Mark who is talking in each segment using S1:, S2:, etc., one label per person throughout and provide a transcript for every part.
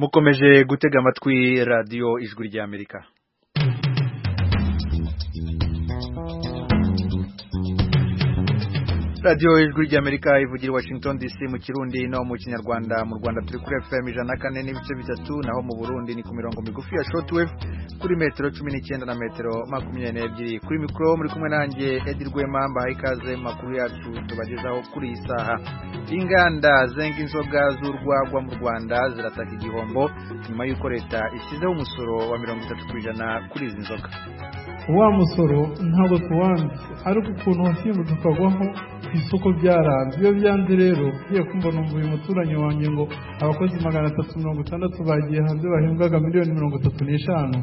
S1: mukomeje gutega amatwi radiyo ijwi ry'amerika radiyo ijwi ry'amerika ivugira washington dc mu kirundi no mu kinyarwanda mu rwanda turi kuri fm ijana na kane n'ibice bitatu naho mu burundi ni ku mirongo migufi ya shortwave kuri metero cumi n'icyenda na metero makumyabiri n'ebyiri kuri mikoro muri kumwe nanjye edirwema mbahaye ikaze mu makuru yacu tubagezaho kuri iyi saha inganda zenga inzoga z'urwagwa mu rwanda zirataka igihombo nyuma y'uko leta ishyizeho umusoro wa mirongo itatu ku ijana kuri izi nzoga
S2: wa musoro ntabwo tuwanditse ariko ukuntu wasimbutse ukagwaho ku isoko byaranze iyo byanze rero ugiye kumva numva uyu muturanyi wanjye ngo abakozi magana atatu mirongo itandatu bagiye hanze bahembwaga miliyoni mirongo itatu n'eshanu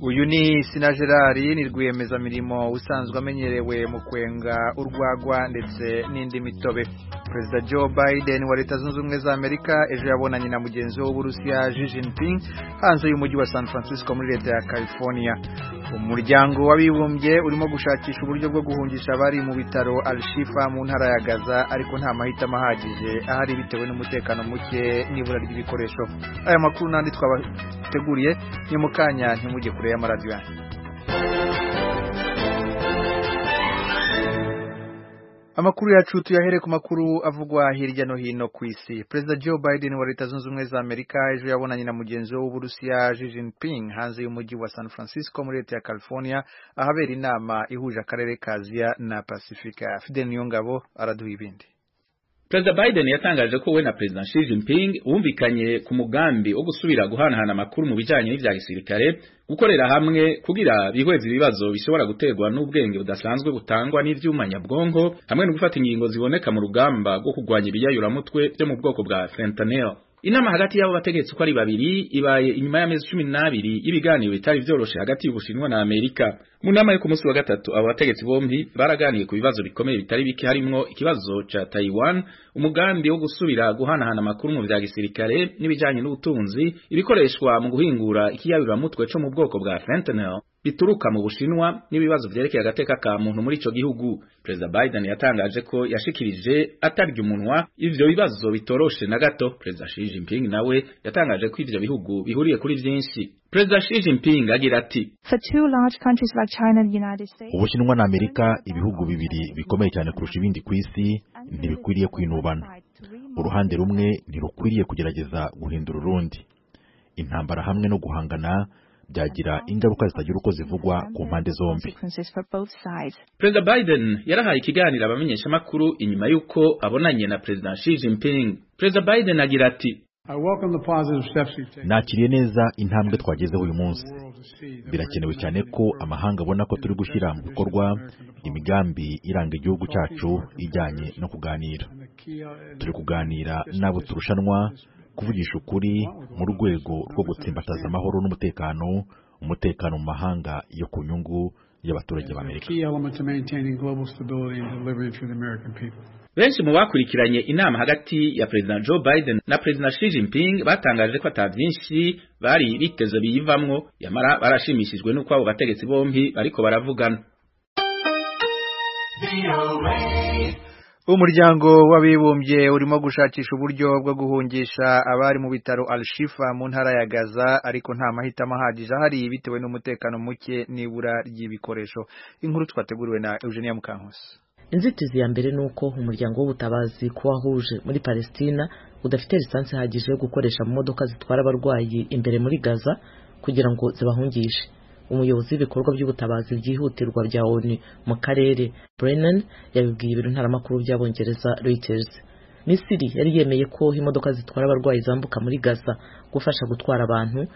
S1: uyu ni sina gerard ni rwiyemezamirimo usanzwe amenyerewe mu kwenga urwagwa ndetse n'indi mitobe perezida joe biden wa leta zunze ubumwe za amerika ejo yabonanye na mugenzi we w'uburusiya Xi Jinping hanze y'umujyi wa san francisco muri leta ya california umuryango w'abibumbye urimo gushakisha uburyo bwo guhungisha abari mu bitaro arishifa mu ntara ya gaza ariko nta mahitamo ahagije ahari bitewe n'umutekano muke n'ibura ry'ibikoresho aya makuru n'andi twabateguriye ni mu kanya ntimujye kure y'amaradiyo yanyu amakuru yacu tuyahere ku makuru avugwa hirya no hino ku isi perezida joe biden wa leta zunze ubumwe za amerika ejo yabonanye na mugenzi we w'uburusiya Xi Jinping hanze y'umujyi wa san francisco muri leta ya california ahabera inama ihuje akarere ka aziya na pasifika fidel niyongabo araduha ibindi
S3: perezida biden yatangaje ko we na perezida Xi Jinping bumvikanye ku mugambi wo gusubira guhanahana amakuru mu bijanye n'ivya gisirikare gukorera hamwe kugira bihweze ibibazo bishobora guterwa n'ubwenge budasanzwe butangwa n'ivyuma nyabwonko hamwe no gufata ingingo ziboneka mu rugamba rwo kurwanya ibiyayuramutwe vyo mu bwoko bwa fentanyl inama hagati y'abo bategetsi uko ari babiri ibaye inyuma y'amezi cumi n'abiri y'ibiganiro bitari vyoroshe hagati y'ubushinwa na amerika mu nama yo ku munsi wa gatatu abo bategetsi bombi baraganiye ku bibazo bikomeye bitari bike harimwo ikibazo ca taiwan umugambi wo gusubira guhanahana amakuru mu vya gisirikare n'ibijanye n'ubutunzi ibikoreshwa mu guhingura ikiyabirwamutwe co mu bwoko bwa fentanyl bituruka mu bushinwa n'ibibazo vyerekeye agateka ka muntu muri ico gihugu perezida biden yatangaje ko yashikirije atarya umunwa ivyo bibazo bitoroshe na gato perezida Xi Jinping nawe yatangaje ko ivyo bihugu bihuriye kuri vyinshi perezida Xi Jinping agira ati
S4: ubushinwa na amerika ibihugu bibiri bikomeye cyane kurusha ibindi ku isi ntibikwiriye kwinubana uruhande rumwe ntirukwiriye kugerageza guhindura urundi intambara hamwe no guhangana byagira ingaruka zitagira uko zivugwa ku mpande zombi
S3: perezida biden yarahaye ikiganiro abamenyeshamakuru inyuma y'uko abonanye na perezida Xi Jinping perezida biden agira ati
S4: nakiriye neza intambwe twagezeho uyu munsi birakenewe cyane ko amahanga abona ko turi gushyira mu bikorwa imigambi iranga igihugu cyacu ijyanye no kuganira turi kuganira n'abo turushanwa kuvugisha ukuri mu rwego rwo gutsimbataza amahoro n'umutekano umutekano mu mahanga yo ku nyungu y'abaturage b'amerika
S3: benshi mu bakurikiranye inama hagati ya perezida Joe Biden na perezida Xi Jinping batangaje ko ata byinshi bari biteze biyivamwo yamara barashimishijwe n'uko abo bategetsi bombi bariko baravugana
S1: umuryango w'abibumbye urimo gushakisha uburyo bwo guhungisha abari mu bitaro arishifa mu ntara ya gaza ariko nta mahitamo ahagije ahari bitewe n'umutekano muke n'ibura ry'ibikoresho inkuru twateguriwe na eugenia mukankusi
S5: inzitizi ya mbere ni uko umuryango w'ubutabazi ku wahuje muri palestina udafite lisansi ihagije yo gukoresha mu modoka zitwara abarwayi imbere muri gaza kugira ngo zibahungishe umuyobozi w'ibikorwa by'ubutabazi byihutirwa bya onu mu karere brennan yabibwiye ibiro ntaramakuru by'abongereza reuters misiri yari yemeye ko imodoka zitwara abarwayi zambuka muri gaza gufasha gutwara abantu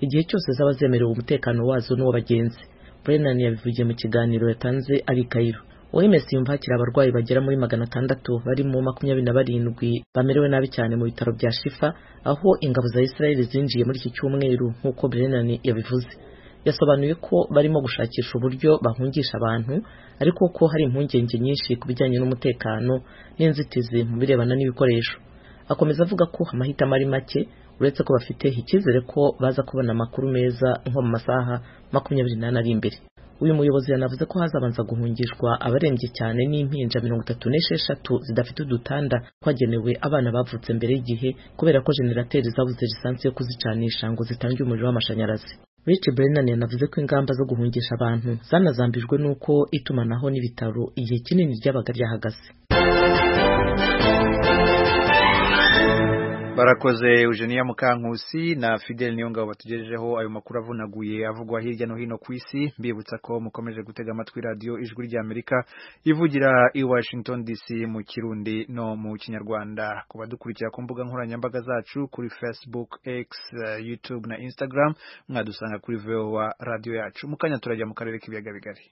S5: igihe cyose zaba zemerewe umutekano wazo n'uw'abagenzi brennan yabivugiye mu kiganiro yatanze ari kayiro OMS yumva hakiri abarwayi bagera muri magana atandatu barimo makumyabiri na barindwi bamerewe nabi cyane mu bitaro bya Shifa aho ingabo za Israeli zinjiye muri iki cyumweru nk'uko Brennan yabivuze yasobanuye ko barimo gushakisha uburyo bahungisha abantu ariko ko hari impungenge nyinshi ku bijyanye n'umutekano n'inzitizi mu birebana n'ibikoresho akomeza avuga ko amahitamo ari make uretse ko bafite icyizere ko baza kubona amakuru meza nko mu masaha makumyabiri n'ane ari imbere
S6: uyu muyobozi yanavuze ko hazabanza guhungishwa abarembye cyane n'impinja mirongo itatu n'esheshatu zidafite udutanda twagenewe abana bavutse mbere y'igihe kubera ko jenerateri zabuze lisansi yo kuzicanisha ngo zitange umuriro w'amashanyarazi Rich Brennan yanavuze ko ingamba zo guhungisha abantu zanazambijwe n'uko itumanaho n'ibitaro igihe kinini ryabaga ryahagaze
S1: barakoze eugenia mukankusi na fidel niyo ngabo batugejejeho ayo makuru avunaguye avugwa hirya no hino ku isi mbibutsa ko mukomeje gutega amatwi radiyo ijwi ry'amerika ivugira i washington dc mu kirundi no mu kinyarwanda ku badukurikira ku mbuga nkoranyambaga zacu kuri facebook x uh, youtube na instagram mwadusanga kuri voa radiyo yacu mu kanya turajya mu karere k'ibiyaga bigari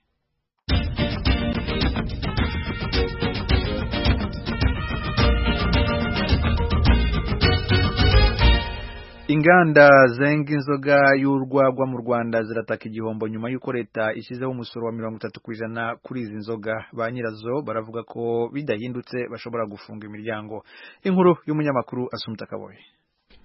S1: inganda zenga inzoga y'urwagwa mu rwanda zirataka igihombo nyuma y'uko leta ishyizeho umusoro wa mirongo itatu ku ijana kuri izi nzoga ba nyirazo baravuga ko bidahindutse bashobora gufunga imiryango inkuru y'umunyamakuru asumta kaboye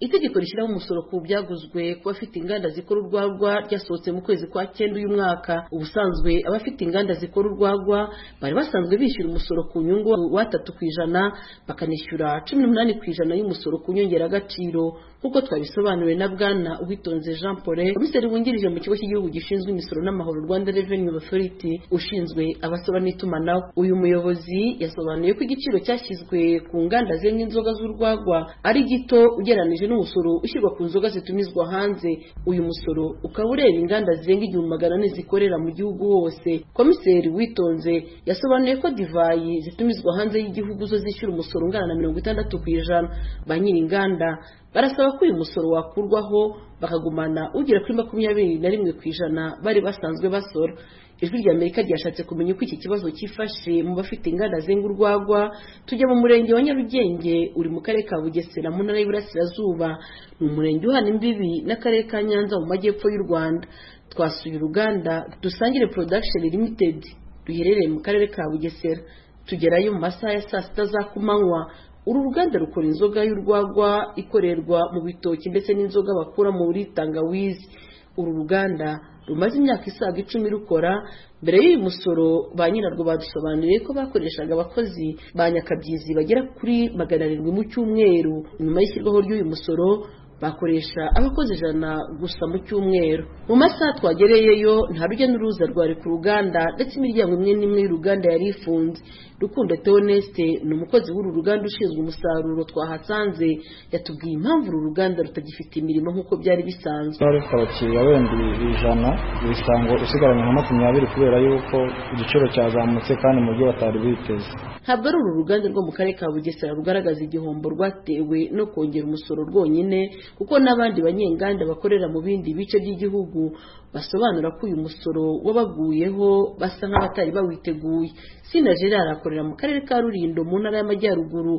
S7: itegeko rishyiraho umusoro ku byaguzwe ku bafite inganda zikora urwagwa ryasohotse mu kwezi kwa cyenda uyu mwaka ubusanzwe abafite inganda zikora urwagwa bari basanzwe bishyura umusoro ku nyungu watatu ku ijana bakanishyura cumi n'umunani ku ijana y'umusoro ku nyongeragaciro nk'uko twabisobanuriwe na bwana uwitonze jean paul komiseri wungirije mu kigo cy'igihugu gishinzwe imisoro n'amahoro rwanda revenue authority ushinzwe abasora n'itumanaho uyu muyobozi yasobanuye ko igiciro cyashyizwe ku nganda zenga inzoga z'urwagwa ari gito ugereranije n'umusoro ushyirwa ku nzoga zitumizwa hanze uyu musoro ukaba ureba inganda zirenga igihumbi magana ane zikorera mu gihugu hose komiseri witonze yasobanuye ko divayi zitumizwa hanze y'igihugu zo zishyura umusoro ungana na mirongo itandatu ku ijana ba nyir'inganda barasaba ko uyu musoro wakurwaho bakagumana ugera kuri makumyabiri na rimwe ku ijana bari basanzwe basora ijwi rya amerika ryashatse kumenya uko iki kibazo cyifashe mu bafite inganda zenga urwagwa tujya mu murenge wa nyarugenge uri mu karere ka bugesera mu ntara y'iburasirazuba ni umurenge uhana imbibi n'akarere ka nyanza mu majyepfo y'u rwanda twasuye uruganda dusangire production limited ruherereye mu karere ka bugesera tugerayo mu masaha ya saa sita za kumanywa uru ruganda rukora inzoga y'urwagwa ikorerwa mu bitoki ndetse n'inzoga bakura muri tangawizi uru ruganda rumaze imyaka isaga icumi rukora mbere y'uyu musoro ba nyirarwo badusobanuriye ko bakoreshaga abakozi ba nyakabyizi bagera kuri magana arindwi mu cyumweru nyuma y'ishyirwaho ry'uyu musoro bakoresha abakozi ijana gusa mu cyumweru mu masaha twagereyeyo nta rujya n'uruza rwari ku ruganda ndetse imiryango imwe n'imwe y'uruganda yari ifunze rukundo teoneste ni umukozi w'uru ruganda ushinzwe umusaruro twahasanze yatubwiye impamvu uru ruganda rutagifite imirimo nk'uko byari bisanzwe
S8: twari rufite abakiriya wenda ijana ibisango usigaranye nka makumyabiri kubera yuko igiciro cyazamutse kandi mu byo batari biteze
S7: ntabwo ari uru ruganda rwo mu karere ka bugesera rugaragaza igihombo rwatewe no kongera umusoro rwonyine kuko n'abandi banyenganda bakorera mu bindi bice by'igihugu basobanura ko uyu musoro wabaguyeho basa nk'abatari bawiteguye sina gerard akorera mu karere ka rurindo mu ntara y'amajyaruguru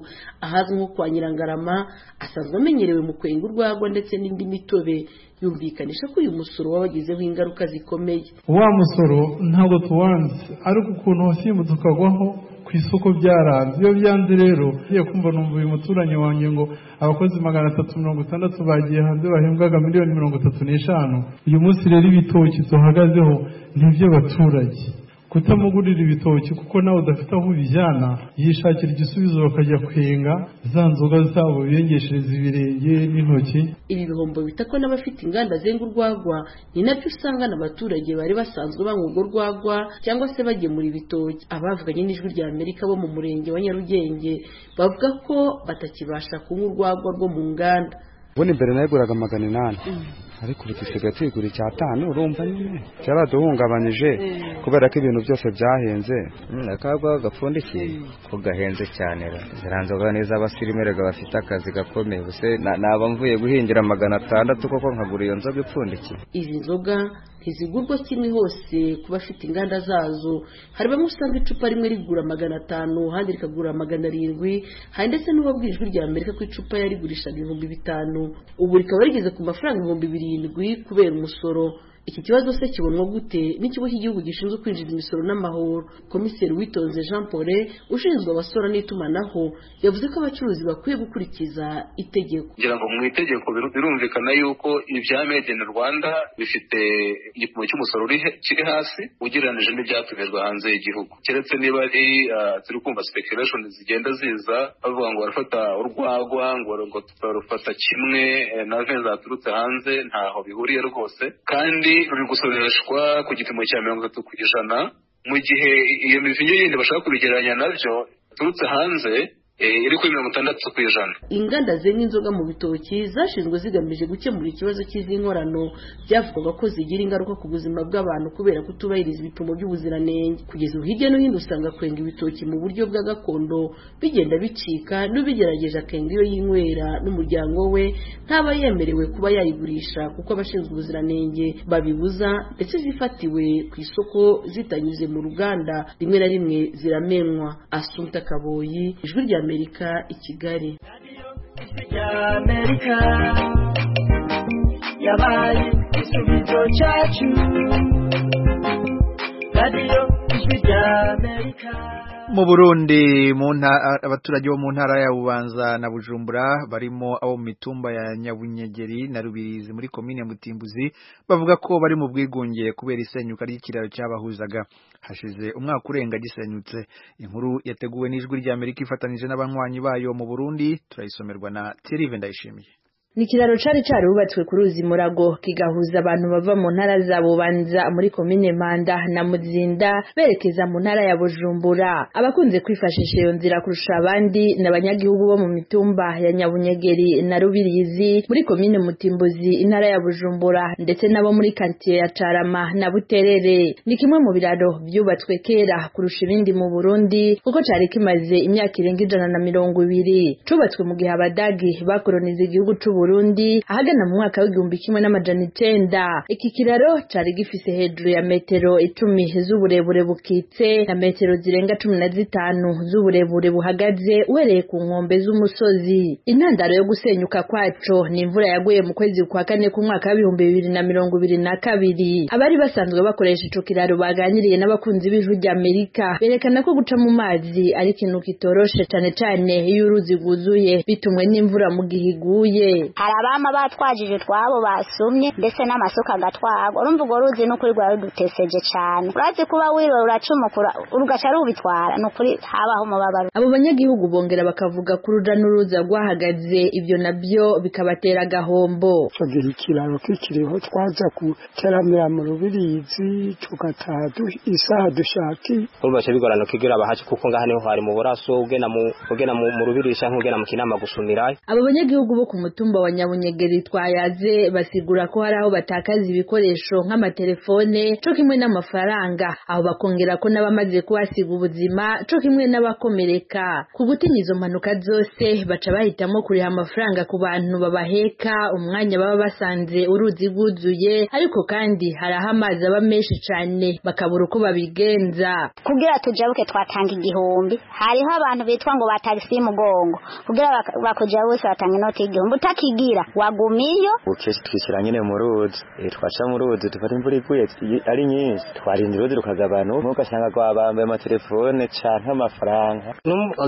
S7: ahazwi nko kwa nyirangarama asanzwe amenyerewe mu kwenga urwagwa ndetse n'indi mitobe yumvikanisha ko uyu musoro wabagizeho ingaruka zikomeye
S2: wa musoro ntabwo tuwanze ariko ukuntu wasimbuka ukagwaho ku isoko byaranze iyo byanze rero ugiye kumva numva uyu muturanyi wanjye ngo abakozi magana atatu mirongo itandatu bagiye hanze bahembwaga miliyoni mirongo itatu n'eshanu uyu munsi rero ibitoki duhagazeho ni iby'abaturage kutamugurira ibitoki kuko nawe udafite aho ubijyana yishakira igisubizo bakajya kwenga za nzoga zabo biyengeshereza ibirenge n'intoki
S7: ibi bihombo bitako n'abafite inganda zenga urwagwa ni nabyo usanga n'abaturage bari basanzwe banywa urwo rwagwa cyangwa se bagemura ibitoki abavuganye n'ijwi rya amerika bo mu murenge wa nyarugenge bavuga ko batakibasha kunywa urwagwa rwo mu nganda
S8: ubundi mbere nayiguraga magana inani ariko ubu dusigaye tuyigura icyatanu urumva nyine cyaraduhungabanyije kubera ko ibintu byose byahenze
S9: akagwa gapfundikiye ko gahenze cyane ziriya nzoga neza abasirimere bafite akazi gakomeye gusa naba mvuye guhingira magana atandatu koko nkagura iyo nzoga ipfundikiye
S7: izi nzoga ntizigurwa kimwe hose ku bafite inganda zazo hari bamwe usanga icupa rimwe rigura magana atanu ahandi rikagura magana arindwi hari ndetse n'uwabwira ijwi rya amerika ko icupa yarigurishaga ibihumbi bitanu ubu rikaba rigeze ku mafaranga ibihumbi birindwi kubera umusoro iki kibazo se kibonwa gute n'ikigo cy'igihugu gishinzwe kwinjiza imisoro n'amahoro komiseri witonze jean paul ushinzwe abasora n'itumanaho yavuze ko abacuruzi bakwiye gukurikiza itegeko
S10: kugira ngo mu itegeko birumvikana yuko ibya made in rwanda bifite igipimo cy'umusoro kiri hasi ugereranyije n'ibyatumijwe hanze y'igihugu keretse niba ari turi kumva speculation zigenda ziza bavuga ngo barafata urwagwa ngo tutarufata kimwe na ve zaturutse hanze ntaho bihuriye rwose kandi ruri gusoreshwa ku gipimo cya mirongo itatu ku ijana mu gihe iyo mivinyo yindi bashaka kubigereranya nabyo turutse hanze iri kuri mirongo itandatu ku ijana
S7: inganda zenga inzoga mu bitoki zashinzwe zigamije gukemura ikibazo cy'iz'inkorano byavugwaga ko zigira ingaruka ku buzima bw'abantu kubera kutubahiriza ibipimo by'ubuziranenge kugeza ubu hirya no hino usanga kwenga ibitoki mu buryo bwa gakondo bigenda bicika n'ubigerageje akenga iyo yinywera n'umuryango we ntaba yemerewe kuba yayigurisha kuko abashinzwe ubuziranenge babibuza ndetse zifatiwe ku isoko zitanyuze mu ruganda rimwe na rimwe ziramenwa asunta kaboyi ijwi rya amerika i kigali
S11: amerika yabaye igisubizo cyacu radiyo ijwi rya amerika
S1: mu burundi abaturage bo mu ntara ya bubanza na bujumbura barimo abo mu mitumba ya nyabunyegeri na rubirizi muri komine mutimbuzi bavuga ko bari mu bwigunge kubera isenyuka ry'ikiraro cyabahuzaga hashize umwaka urenga gisenyutse inkuru yateguwe n'ijwi rya amerika ifatanije n'abanywanyi bayo mu burundi turayisomerwa na terive ndayishimiye
S12: ni ikiraro cari carubatswe ku ruzi murago kigahuza abantu bava mu ntara za bubanza muri komine manda na muzinda berekeza mu ntara ya bujumbura abakunze kwifashisha iyo nzira kurusha abandi ni abanyagihugu bo mu mitumba ya nyabunyegeri na rubirizi muri komine mutimbuzi intara ya bujumbura ndetse n'abo muri kantiye ya carama na buterere ni kimwe mu biraro vyubatswe kera kurusha ibindi mu burundi kuko cari kimaze imyaka irenga ijana na mirongo ibiri cubatswe mu gihe abadagi bakoroniza igihugu c'u Burundi ahagana mu mwaka w'igihumbi kimwe n'amajana icenda iki kiraro cari gifise hejuru ya metero icumi z'uburebure bukitse na metero zirenga cumi na zitanu z'uburebure buhagaze uhereye ku nkombe z'umusozi intandaro yo gusenyuka kwaco ni imvura yaguye mu kwezi kwa kane ku mwaka w'ibihumbi bibiri na mirongo ibiri na kabiri abari basanzwe bakoresha ico kiraro baganiriye n'abakunzi b'ijwi ry'amerika berekana ko guca mu mazi ari ikintu kitoroshe cane cane iyo uruzi rwuzuye bitumwe n'imvura mu gihe iguye
S13: hari abama batwajije twabo basumye ndetse n'amasuka agatwagwa urumva urwo ruzi n'ukuri rwari ruduteseje cyane urazi kuba wiwe uracumukura urugaca rubitwara n'ukuri habaho umubabaro
S12: abo banyagihugu bongera bakavuga ko uruja n'uruza rwahagaze ibyo nabyo bikabatera agahombo
S14: tugira ikiraro kikiriho twaza kuteramira mu rubirizi tugataha isaha dushakiye
S15: urumva bica bigorana kugira abahaci kuko ngaha niho hari mu buraso ugena mu rubirizi cyangwa ugena mu kinama gusumirayo
S12: abo banyagihugu bo ku mutungo umutumba wa nyabunyegeri twayaze basigura ko hari aho batakaza ibikoresho nk'amatelefone co kimwe n'amafaranga aho bakongera ko n'abamaze kuhasiga ubuzima co kimwe n'abakomereka ku gutinya izo mpanuka zose baca bahitamo kuriha amafaranga ku bantu babaheka umwanya baba basanze uruzi rwuzuye ariko kandi hari aho amazi aba menshi cane bakabura uko babigenza
S13: kugira tujabuke twatanga igihumbi hariho abantu bitwa ngo batagisi y'umugongo kugira bakujabuke batanga inoti y'igihumbi kigira wagumiyo
S15: ukesha twishyira nyine mu ruzi twaca mu ruzi dufata imvura ivuye ari nyinshi twarinda uruzi rukagabana umwe ugasanga rwabambaye amatelefone cyangwa amafaranga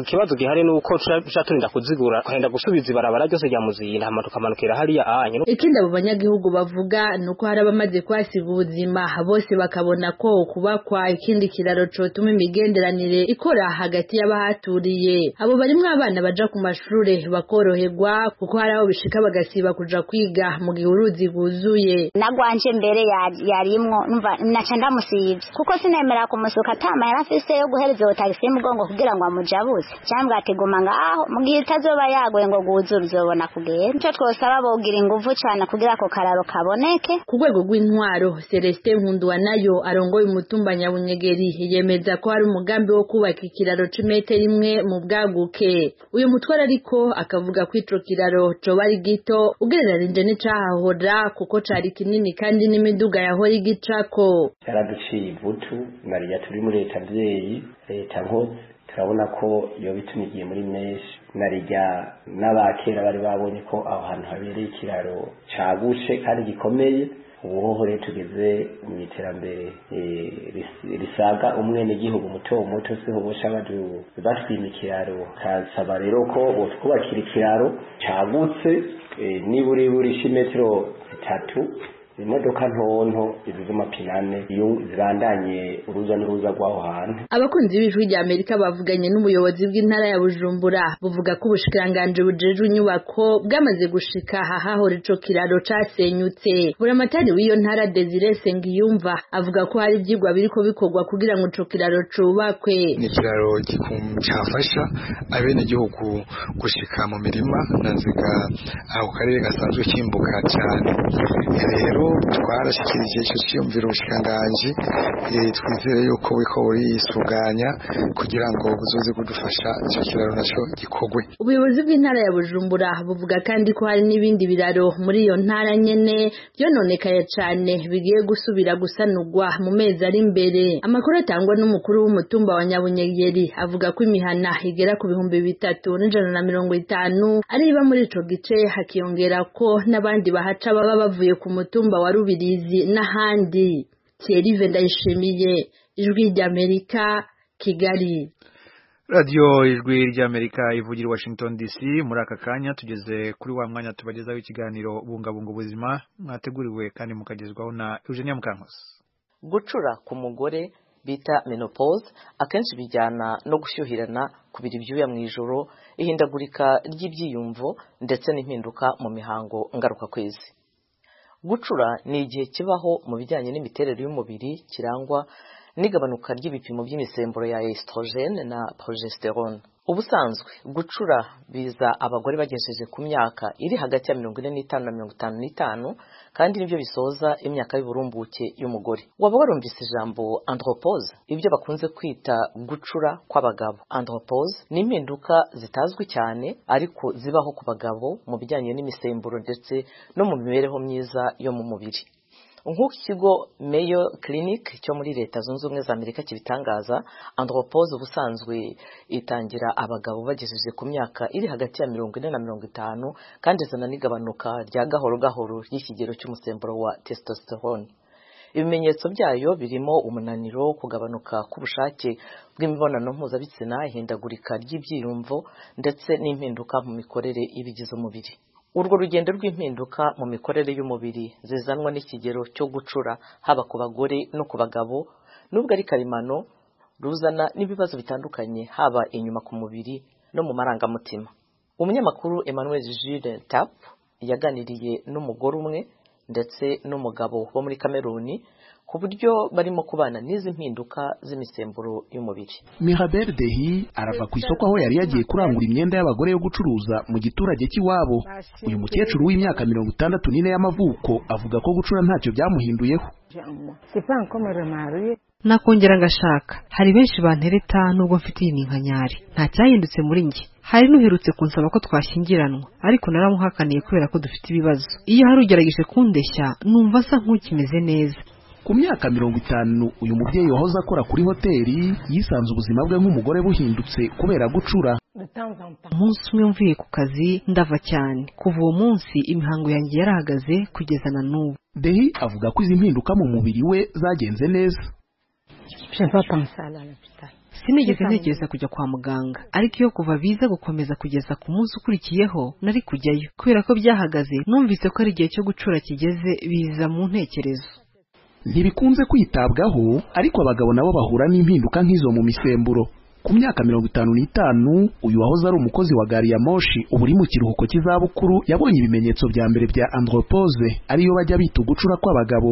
S15: ikibazo gihari ni uko tuja turinda kuzigura twenda gusubiza ibarabara ryose rya muzinda hama tukamanukira hariya anyu
S12: ikindi abo banyagihugu bavuga ni uko hari abamaze kuhasiga ubuzima bose bakabona ko kubakwa ikindi kiraro cotuma imigenderanire ikora hagati y'abahaturiye abo barimwo abana baja ku mashure bakoroherwa kuko hari aho bishika bagasiba kuja kwiga mu gihe uruzi rwuzuye
S13: nagwanje mbere yarimwo numva naca ndamusivye kuko sinemera kumusuka atama yari afise yo guhereza uwo tagisi y'umugongo kugira ngo amujabuse cyangwa atiguma ngaho mu gihe itazoba yagoye ngo rwuzure uzobona kugenda ico twosaba bogira inguvu cane kugira ako kararo kaboneke
S12: ku rwego rw'intwaro celestin nkunduwa nayo arongoye umutumba nyabunyegeri yemeza ko hari umugambi wo kubaka ikiraro c'imetero imwe mu bwaguke uyu mutware ariko akavuga ko ico kiraro coba ari gito ugereranije n'icahahora kuko cari kinini kandi n'imiduga yahora igicako
S16: cyaraduciye ivutu mariya turi muri leta abyeyi leta nko turabona ko iyo bitunigiye muri menshi narijya n'abakera bari babonye ko aho hantu habereye ikiraro cagutse kandi gikomeye ubu rero tugeze mu iterambere risaga umwene gihugu muto muto siho bosha batwima ikiraro kasaba rero ko butwubakira ikiraro cyagutse n'iburiburi c'imetero zitatu imodoka ntonto izi z'amapine ane iyo zibandanye uruza n'uruza rw'aho hantu
S12: abakunzi b'ijwi rya amerika bavuganye n'ubuyobozi bw'intara ya bujumbura buvuga ko ubushikiranganje bujejwe inyubako bwamaze gushika ahahahora ico kiraro casenyutse buramatari w'iyo ntara desire sengiyumva avuga ko hari ivyigwa biriko bikorwa kugira ngo ico kiraro cubakwe
S17: ni ikiraro cyafasha abenegihugu gushika mu mirima na nziga ako karere gasanzwe kimbuka cyane rero twarashyikirije icyo cyiyumviro ubushikanganje twizere yuko buriko burisuganya kugira ngo buzoze kudufasha icyo kiraro nacyo gikorwe
S12: ubuyobozi bw'intara ya bujumbura buvuga kandi ko hari n'ibindi biraro muri iyo ntara nyene byononekaye cane bigiye gusubira gusanurwa mu mezi ari imbere amakuru atangwa n'umukuru w'umutumba wa nyabunyegeri avuga ko imihana igera ku bihumbi bitatu n'ijana na mirongo itanu ari iba muri ico gice hakiyongera ko n'abandi bahaca baba bavuye ku mutumba wa rubirizi n'ahandi thierry ndayishimiye ijwi ry'amerika kigali
S1: radiyo ijwi ry'amerika ivugira i washington dc muri aka kanya tugeze kuri wa mwanya tubagezaho ikiganiro bungabunga ubuzima mwateguriwe kandi mukagezwaho na eugenia mukankusi
S5: gucura ku mugore bita menopause akenshi bijyana no gushyuhirana kubira ibyuya mu ijoro ihindagurika ry'ibyiyumvo ndetse n'impinduka mu mihango ngarukakwezi gucura ni igihe kibaho mu bijyanye n'imiterere y'umubiri kirangwa n'igabanuka ry'ibipimo by'imisemburo ya estrogene na progesterone ubusanzwe gucura biza abagore bagejeje ku myaka iri hagati ya mirongo ine n'itanu na mirongo itanu n'itanu kandi nibyo bisoza imyaka y'uburumbuke y'umugore waba warumvise ijambo andropose ibyo bakunze kwita gucura kw'abagabo andropose ni impinduka zitazwi cyane ariko zibaho ku bagabo mu bijyanye n'imisemburo ndetse no mu mibereho myiza yo mu mubiri nk'uko ikigo Mayo Clinic cyo muri leta zunze ubumwe za amerika kibitangaza andropose ubusanzwe itangira abagabo bagejeje ku myaka iri hagati ya mirongo ine na mirongo itanu kandi izana n'igabanuka rya gahoro gahoro ry'ikigero cy'umusemburo wa testosterone ibimenyetso byayo birimo umunaniro kugabanuka k'ubushake bw'imibonano mpuzabitsina ihindagurika ry'ibyiyumvo ndetse n'impinduka mu mikorere y'ibigize umubiri urwo rugendo rw'impinduka mu mikorere y'umubiri zizanwa n'ikigero cyo gucura haba ku bagore no ku bagabo nubwo ari karemano ruzana n'ibibazo bitandukanye haba inyuma ku mubiri no mu marangamutima umunyamakuru emmanuel Jules tap yaganiriye n'umugore umwe ndetse n'umugabo wo muri kameruni ku buryo barimo kubana n'izi mpinduka z'imisemburo y'umubiri
S18: mirabel dehi arava ku isoko aho yari yagiye kurangura imyenda y'abagore yo gucuruza mu giturage cy'iwabo uyu mukecuru w'imyaka mirongo itandatu n'ine y'amavuko avuga ko gucura ntacyo byamuhinduyeho
S19: nakongera ngashaka hari benshi bantereta nubwo mfite iyi ninkanyari nta cyahindutse muri njye hari n'uherutse kunsaba ko twashyingiranwa ariko naramuhakaniye kubera ko dufite ibibazo iyo hari ugerageje kundeshya numva asa nk'ukimeze neza
S18: ku myaka mirongo itanu uyu mubyeyi wahoze akora kuri hoteli yisanze ubuzima bwe nk'umugore buhindutse kubera gucura
S19: umunsi umwe mvuye ku kazi ndava cyane kuva uwo munsi imihango yanjye yarahagaze kugeza na n'ubu
S18: dehi avuga ko izi mpinduka mu mubiri we zagenze neza
S19: sinigeze ntekereza kujya kwa muganga ariko iyo kuva biza gukomeza kugeza ku munsi ukurikiyeho nari kujyayo kubera ko byahagaze numvise ko ari igihe cyo gucura kigeze biza mu ntekerezo
S18: ntibikunze kwitabwaho ariko abagabo nabo bahura n'impinduka nk'izo mu misemburo ku myaka mirongo itanu n'itanu uyu wahoze ari umukozi wa gari ya moshi ubu uri mu kiruhuko cy'izabukuru yabonye ibimenyetso bya mbere bya andropose ariyo bajya bita ugucura kw'abagabo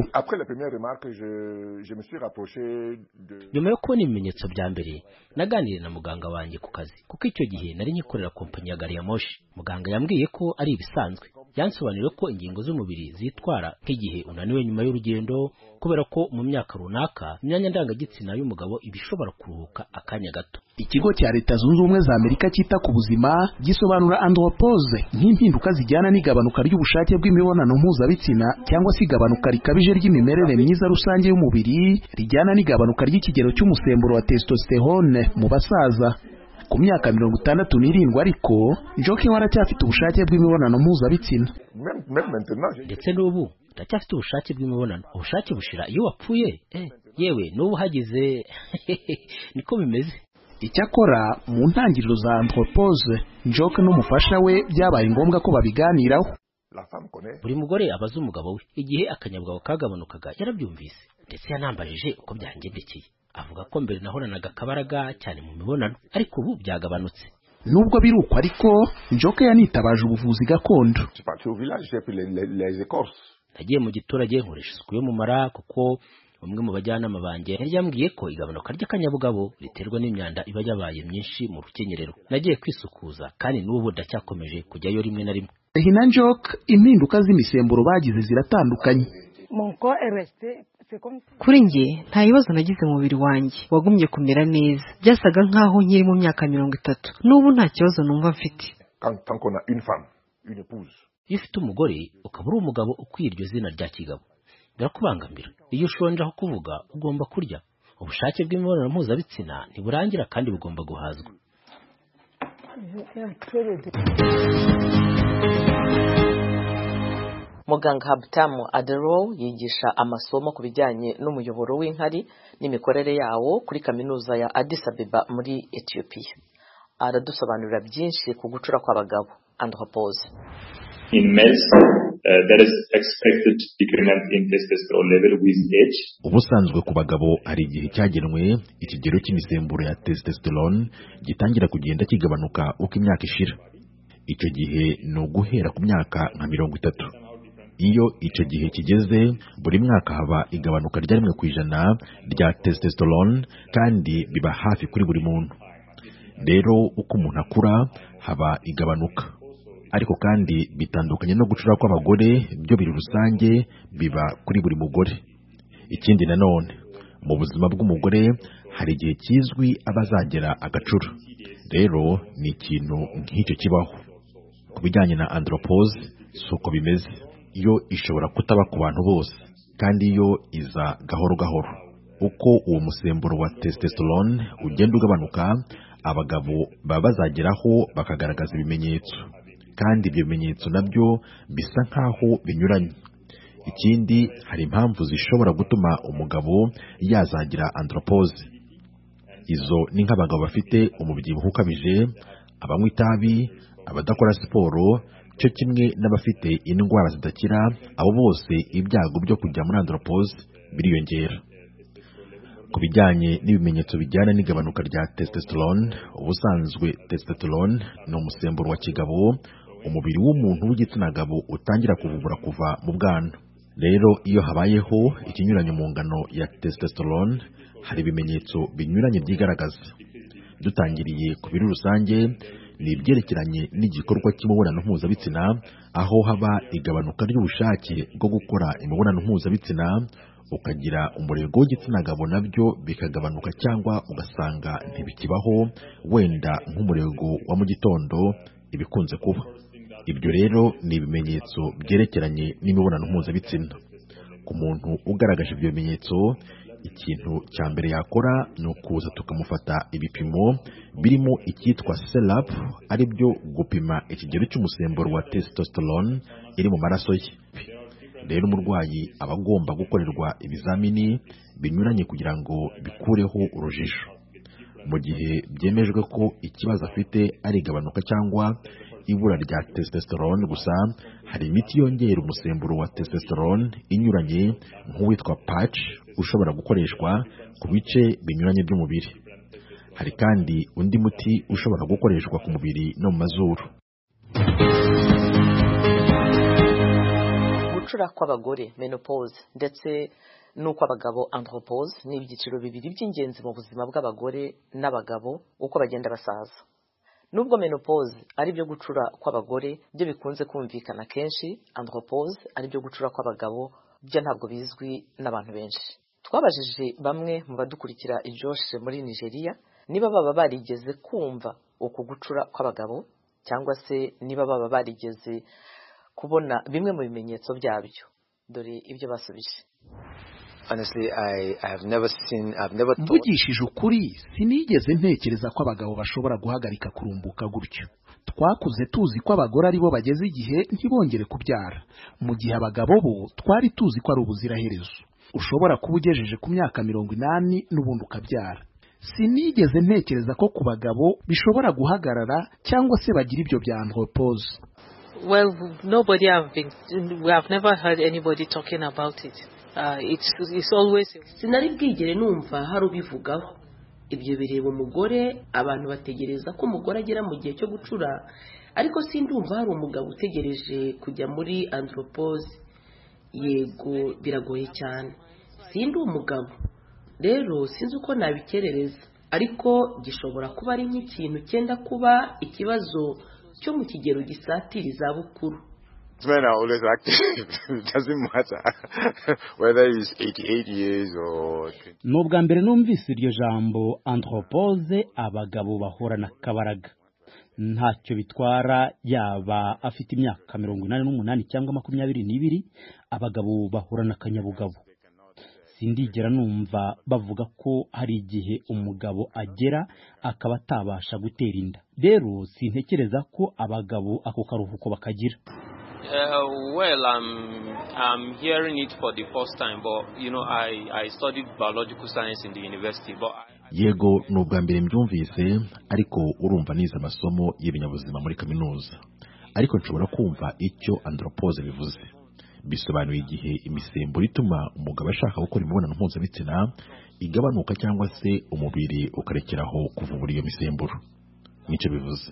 S20: nyuma yo kubona ibimenyetso bya mbere naganiriye na muganga wanjye ku kazi kuko icyo gihe nari nyikorera kompanyi ya gari ya moshi muganga yambwiye ko ari ibisanzwe yansobanuriye ko ingingo z'umubiri zitwara nk'igihe unaniwe nyuma y'urugendo kubera ko mu myaka runaka imyanya ndangagitsina y'umugabo iba ishobora kuruhuka akanya gato
S18: ikigo cya leta zunze ubumwe za amerika cyita ku buzima gisobanura andropose nk'impinduka zijyana n'igabanuka ry'ubushake bw'imibonano mpuzabitsina cyangwa se igabanuka rikabije ry'imimerere myiza rusange y'umubiri rijyana n'igabanuka ry'ikigero cy'umusemburo wa testosterone mu basaza ku myaka mirongo itandatu n'irindwi ariko joke we aracyafite ubushake bw'imibonano mpuzabitsina
S20: ndetse n'ubu utacyafite ubushake bw'imibonano ubushake bushira iyo wapfuye eh, yewe n'ubu uhagize niko bimeze
S18: icyakora mu ntangiriro za anthropose njoke n'umufasha we byabaye ngombwa ko babiganiraho
S20: buri mugore abaza umugabo we igihe akanyabugabo kagabanukaga yarabyumvise ndetse yanambajije uko byangendekeye avuga ko mbere nahoranaga akabaraga cyane mu mibonano ariko ubu byagabanutse
S18: nubwo biruko ariko njoke yanitabaje ubuvuzi gakondo
S20: nagiye mu giturage nkoresha isuku yo mu mara kuko umwe mu bajyanama banjye yari yambwiye ko igabanuka ry'akanyabugabo riterwa n'imyanda iba yabaye myinshi mu rukenyerero nagiye kwisukuza kandi n'ubu ndacyakomeje kujyayo rimwe na rimwe
S18: hina njoke impinduka z'imisemburo bagize ziratandukanye
S19: kuri njye nta bibazo nagize mu mubiri wanjye wagumye kumera neza byasaga nk'aho nkiri mu myaka mirongo itatu n'ubu nta kibazo numva mfite
S20: iyo ufite umugore ukaba uri umugabo ukwiye iryo zina rya kigabo birakubangamira iyo ushonje aho kuvuga ugomba kurya ubushake bw'imibonano mpuzabitsina ntiburangira kandi bugomba guhazwa
S5: muganga habutamu adero yigisha amasomo ku bijyanye n'umuyoboro w'inkari n'imikorere yawo kuri kaminuza ya Addis Abeba muri etiyopiya aradusobanurira byinshi ku gucura kw'abagabo andropoze
S4: ubusanzwe ku bagabo hari igihe cyagenwe ikigero cy'imisemburo ya testosterone gitangira kugenda kigabanuka uko imyaka ishira icyo gihe ni uguhera ku myaka nka mirongo itatu iyo icyo gihe kigeze buri mwaka haba igabanuka rya rimwe ku ijana rya testosterone kandi biba hafi kuri buri muntu rero uko umuntu akura haba igabanuka ariko kandi bitandukanye no gucura kw'abagore byo biri rusange biba kuri buri mugore ikindi nanone mu buzima bw'umugore hari igihe kizwi aba azagera agacura rero ni ikintu nk'icyo kibaho ku bijyanye na andropose si uko bimeze yo ishobora kutaba ku bantu bose kandi yo iza gahoro gahoro uko uwo musemburo wa testosterone ugenda ugabanuka abagabo baba bazageraho bakagaragaza ibimenyetso kandi ibyo bimenyetso nabyo bisa nk'aho binyuranye ikindi hari impamvu zishobora gutuma umugabo yazagira andropose izo ni nk'abagabo bafite umubyibuho ukabije abanywa itabi abadakora siporo cyo kimwe n'abafite indwara zidakira abo bose ibyago byo kujya muri andropose biriyongera ku bijyanye n'ibimenyetso bijyana n'igabanuka rya testosterone ubusanzwe testosterone ni umusemburo wa kigabo umubiri w'umuntu w'igitsina gabo utangira kuvubura kuva mu bwana rero iyo habayeho ikinyuranyo mu ngano ya testosterone hari ibimenyetso binyuranye byigaragaza dutangiriye ku biri rusange ni ibyerekeranye n'igikorwa cy'imibonano mpuzabitsina aho haba igabanuka ry'ubushake bwo gukora imibonano mpuzabitsina ukagira umurego w'igitsina gabo nabyo bikagabanuka cyangwa ugasanga ntibikibaho wenda nk'umurego wa mu gitondo ibikunze kuba ibyo rero ni ibimenyetso byerekeranye n'imibonano mpuzabitsina ku muntu ugaragaje ibyo bimenyetso ikintu cya mbere yakora ni ukuza tukamufata ibipimo birimo icyitwa serap ari byo gupima ikigero cy'umusemburo wa testosterone iri mu maraso ye rero umurwayi aba agomba gukorerwa ibizamini binyuranye kugira ngo bikureho urujijo mu gihe byemejwe ko ikibazo afite ari igabanuka cyangwa ibura rya testosterone gusa hari imiti yongera umusemburo wa testosterone inyuranye nk'uwitwa patch ushobora gukoreshwa ku bice binyuranye by'umubiri hari kandi undi muti ushobora gukoreshwa ku mubiri no mu mazuru
S5: gucura kw'abagore menopause ndetse n'uko abagabo anthropose ni ibyiciro bibiri by'ingenzi mu buzima bw'abagore n'abagabo uko bagenda basaza nubwo menopause ari byo gucura kw'abagore byo bikunze kumvikana kenshi andropause ari byo gucura kw'abagabo byo ntabwo bizwi n'abantu benshi twabajije bamwe mu badukurikira ijoshe muri nigeria niba baba barigeze kumva uku gucura kw'abagabo cyangwa se niba baba barigeze kubona bimwe mu bimenyetso byabyo dore ibyo basubije
S18: mvugishije ukuri sinigeze ntekereza ko abagabo bashobora guhagarika kurumbuka gutyo twakuze tuzi ko abagore aribo bageze igihe ntibongere kubyara mu gihe abagabo bo twari tuzi ko ari ubuziraherezo ushobora kuba ugejeje ku myaka mirongo inani n'ubundi ukabyara sinigeze ntekereza ko ku bagabo bishobora guhagarara cyangwa se bagira ibyo bya antropose
S21: Well, nobody have been, we have never heard anybody talking about it. Uh, it's, it's always...
S7: sinari bwigere numva hari ubivugaho ibyo bireba umugore abantu bategereza ko umugore agera mu gihe cyo gucura ariko sindumva hari umugabo utegereje kujya muri andropose yego biragoye cyane sindi umugabo rero sinzi uko nabikerereza ariko gishobora kuba ari nk'ikintu cyenda kuba ikibazo cyo mu kigero gisatira izabukuru
S22: men are always active. it doesn't matter whether he's 88 years or...
S20: ni ubwa mbere numvise iryo jambo anthropose abagabo bahorana akabaraga ntacyo bitwara yaba afite imyaka mirongo inani n'umunani cyangwa makumyabiri n'ibiri abagabo bahorana akanyabugabo sindigera numva bavuga ko hari igihe umugabo agera akaba atabasha gutera inda rero sintekereza ko abagabo ako karuhuko bakagira
S23: Uh, well, I'm I'm hearing it for the first time, but you know, I I studied biological science in the university, but. I,
S4: yego ni ubwa mbere mbyumvise ariko urumva nize amasomo y'ibinyabuzima muri kaminuza ariko nshobora kumva icyo andropose bivuze bisobanuye igihe imisemburo ituma umugabo ashaka gukora imibonano mpuzabitsina igabanuka cyangwa se umubiri ukarekeraho kuvubura iyo misemburo nicyo bivuze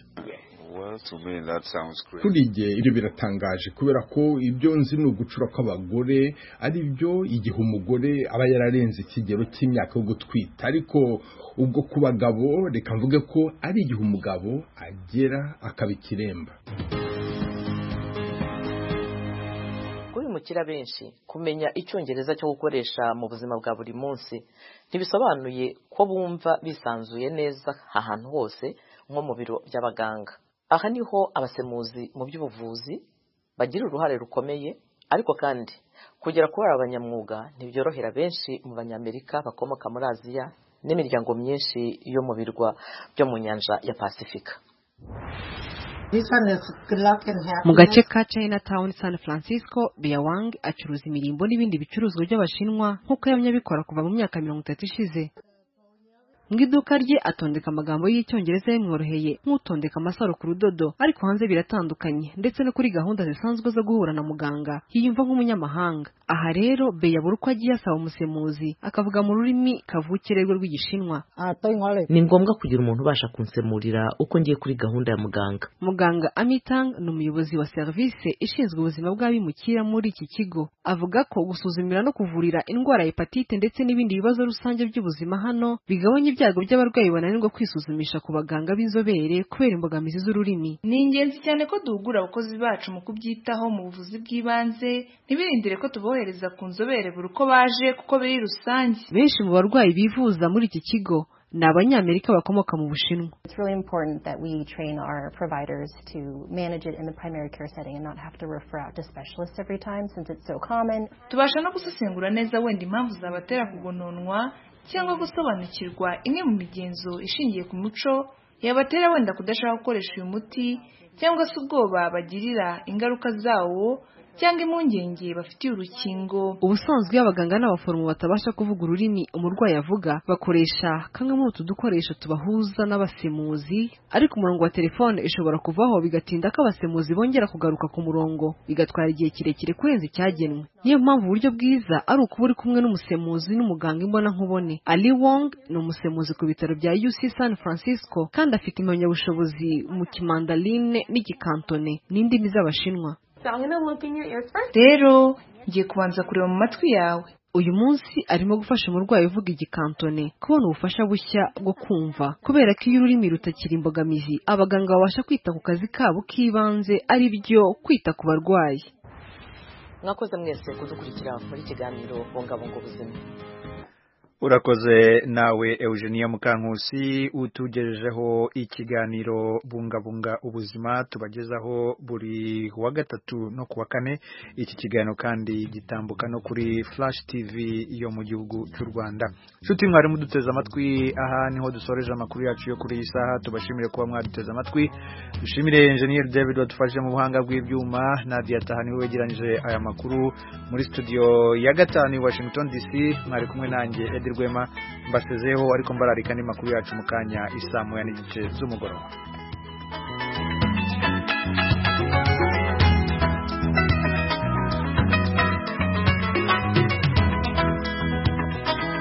S24: kuri igihe ibyo biratangaje kubera ko ibyo nzi ni ugucura kw'abagore ari byo igihe umugore aba yararenze ikigero cy'imyaka yo gutwita ariko ubwo ku bagabo reka mvuge ko ari igihe umugabo agera akaba ikiremba
S5: abimukira benshi kumenya icyongereza cyo gukoresha mu buzima bwa buri munsi ntibisobanuye ko bumva bisanzuye neza ahantu hose nko mu biro by'abaganga aha niho abasemuzi mu by'ubuvuzi bagira uruhare rukomeye ariko kandi kugera kubara abanyamwuga ntibyorohera benshi mu banyamerika bakomoka muri aziya n'imiryango myinshi yo mu birwa byo mu nyanja ya pasifika
S19: mu gace ka Chinatown San Francisco Biawang acuruza imirimbo n'ibindi bicuruzwa by'abashinwa nk'uko yamye abikora kuva mu myaka mirongo itatu ishize mu iduka rye atondeka amagambo y'icyongereza yamworoheye nk'utondeka amasaro ku rudodo ariko hanze biratandukanye ndetse no kuri gahunda zisanzwe zo guhura na muganga yiyumva nk'umunyamahanga aha rero be yabura uko agiye asaba umusemuzi akavuga mu rurimi kavukire rwe rw'igishinwa
S6: ni ngombwa kugira umuntu ubasha kunsemurira uko ngiye kuri gahunda ya muganga
S19: muganga amitang ni umuyobozi wa serivisi ishinzwe ubuzima bw'abimukira muri iki kigo avuga ko gusuzumira no kuvurira indwara ya hepatite ndetse n'ibindi bibazo rusange by'ubuzima hano bigabanya ibyago by'abarwayi bananirwa kwisuzumisha ku baganga b'inzobere kubera imbogamizi z'ururimi
S25: ni ingenzi cyane ko duhugura abakozi bacu mu kubyitaho mu buvuzi bw'ibanze ntibirindire ko tubohereza ku nzobere buri uko baje kuko biri rusange
S19: benshi mu barwayi bivuza muri iki kigo ni abanyamerika bakomoka mu bushinwa
S25: tubasha no gusesengura neza wenda impamvu zabatera kugononwa cyangwa gusobanukirwa imwe mu migenzo ishingiye ku muco yabatera wenda kudashaka gukoresha uyu muti cyangwa se ubwoba bagirira ingaruka zawo cyangwa impungenge bafitiye urukingo
S19: ubusanzwe iyo abaganga n'abaforomo batabasha kuvuga ururimi umurwayi avuga bakoresha kamwe muri utu dukoresho tubahuza n'abasemuzi ariko umurongo wa telefone ishobora kuvaho bigatinda ko abasemuzi bongera kugaruka ku murongo bigatwara igihe kirekire kurenza icyagenwe niyo mpamvu uburyo bwiza ari ukuba uri kumwe n'umusemuzi n'umuganga imbona nkubone ali wong ni umusemuzi ku bitaro bya uc san francisco kandi afite impamyabushobozi mu kimandaline n'igikantone n'indimi z'abashinwa
S25: rero ngiye kubanza kureba mu matwi yawe
S19: uyu munsi arimo gufasha umurwayi uvuga igikantone kubona ubufasha bushya bwo kumva kubera ko iyo ururimi rutakiri imbogamizi abaganga babasha kwita ku kazi kabo k'ibanze ari byo kwita ku barwayi
S5: mwakoze mwese kudukurikira muri ikiganiro bungabunga ubuzima
S1: urakoze nawe eugenia mukankusi utugejejeho ikiganiro bungabunga ubuzima tubagezaho buri wa gatatu no ku wa kane iki kiganiro kandi gitambuka no kuri flash tv yo mu gihugu cy'u rwanda nshuti mwari muduteze amatwi aha niho dusoreje amakuru yacu yo kuri iyi saha tubashimire kuba mwaduteze amatwi dushimire enjeniyeri david wadufashe mu buhanga bw'ibyuma nadia tahani wegeranyije aya makuru muri studio ya gatanu i washington dc mwari kumwe nanjye edi rwema mbasezeho ariko mbararika andi makuru yacu mu kanya isamu ya n'igice z'umugoroba